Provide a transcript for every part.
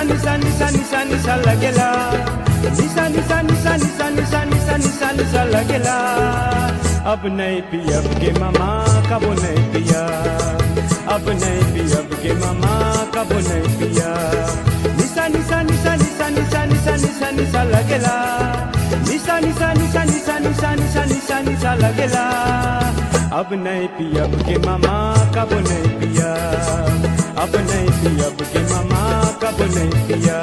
निशा निशा निशा निशा लगेला निशा निशा निशा निशा निशा निशा निशा निशा लगेला अब नहीं पियब के मामा कबो नहीं पिया अब नहीं पियब के मामा कबो नहीं पिया निशा निशा निशा निशा निशा निशा निशा निशा लगेला निशा निशा निशा निशा निशा निशा निशा निशा लगेला अब नहीं पियब के मामा कबो नहीं पिया अब नहीं पियब के मामा कब नहीं पिया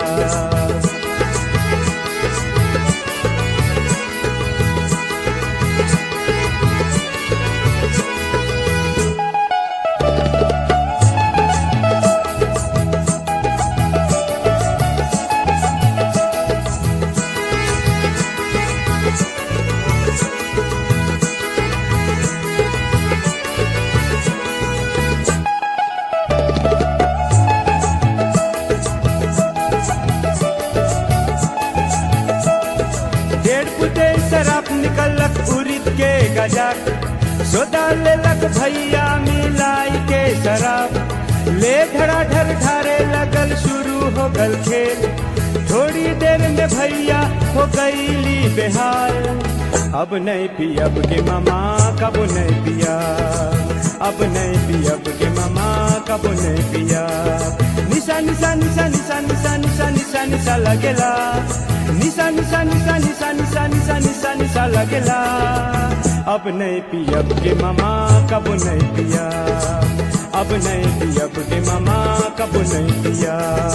डेढ़ फुटे शराब निकलक उरिद के गजक सोदा लेलक भैया मिलाई के शराब ले धड़ाधड़ ढारे लगल शुरू हो गल खेल थोड़ी देर में भैया हो गईली बेहाल अब नहीं पियब के मामा कब नहीं पिया अब नहीं पियब के मामा कब नहीं पिया निशा निशा निशा निशा निशा निशा निशा निशा लगेला निशा निशा निशा निशा निशा निशा निशा निशा लगेला अब नहीं पियब के मामा कब नहीं पिया अब नहीं पियब के मामा कब नहीं पिया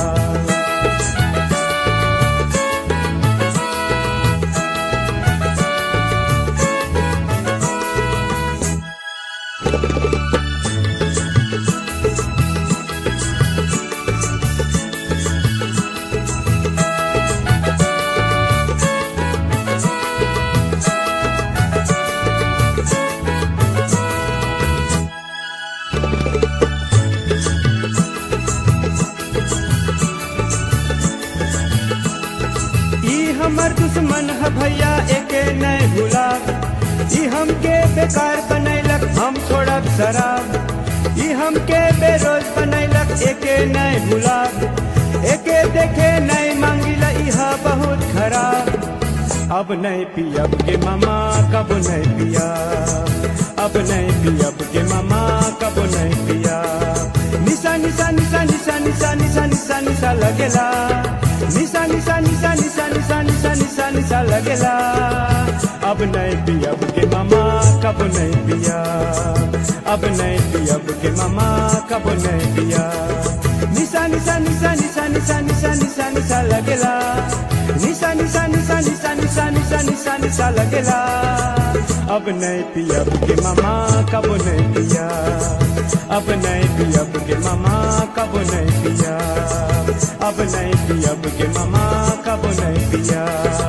ई हमर दुश्मन है भैया एके नहीं भूला ई हमके बेकार बनैलक हम छोड़ब शराब ई हमके बेरोज बनैलक एके नहीं भूला एके देखे नहीं मांगिला इहा बहुत खराब अब नहीं पियब के मामा कब नहीं पिया अब नहीं पियब के मामा कब नहीं पिया निशा निशा निशा निशा निशा निशा निशा निशा लगेला निशा निशा निशा निशा निशा निशा निशा निशा लगेला अब नहीं पियब के मामा कब नहीं पिया अब नहीं पियब के मामा कब नहीं पिया निशा निशा निशा निशा निशा निशा निशा निशा लगेला निशा निशा निशा निशा निशा निशा निशा निशा लगेला अब नहीं पियब के मामा कब नहीं पिया अब नहीं पियब के मामा कब नहीं पिया अब नहीं पियब के मामा कब नहीं पिया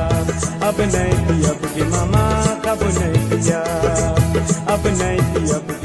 अब नहीं पियब के मामा कब नहीं पिया अब नहीं पियब